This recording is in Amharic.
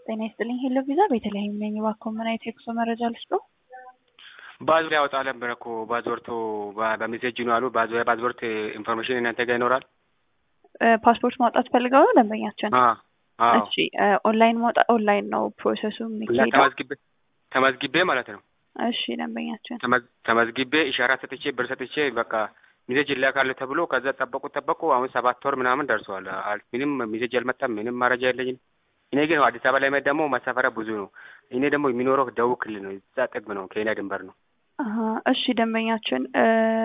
ጤና ይስጥልኝ ሄሎ ቪዛ ቤተልሔም ነኝ። እባክዎ ምን አይነት የጉዞ መረጃ ልስጥዎ? ባዝቦርት ያወጣ ነበር እኮ ባዝቦርቱ በሜሴጅ ነው አሉ። ባዝቦርት ኢንፎርሜሽን እናንተ ጋር ይኖራል? ፓስፖርት ማውጣት ፈልገው ነው ደንበኛችን? አዎ አዎ። እሺ ኦንላይን ማውጣት ኦንላይን ነው ፕሮሰሱ የሚካሄደው። ተመዝግቤ ተመዝግቤ ማለት ነው። እሺ ደንበኛችን ተመዝ- ተመዝግቤ ኢሻራ ሰጥቼ ብር ሰጥቼ በቃ ሚሴጅ ይላካል ተብሎ ከዛ ጠበቁ ጠበቁ። አሁን ሰባት ወር ምናምን ደርሰዋል። አል- ምንም ሚሴጅ አልመጣም። ምንም መረጃ የለኝም። እኔ ግን አዲስ አበባ ላይ መሄድ ደግሞ መሳፈሪያ ብዙ ነው። እኔ ደግሞ የሚኖረው ደቡብ ክልል ነው። እዛ ጥግ ነው፣ ኬንያ ድንበር ነው። አሀ፣ እሺ ደንበኛችን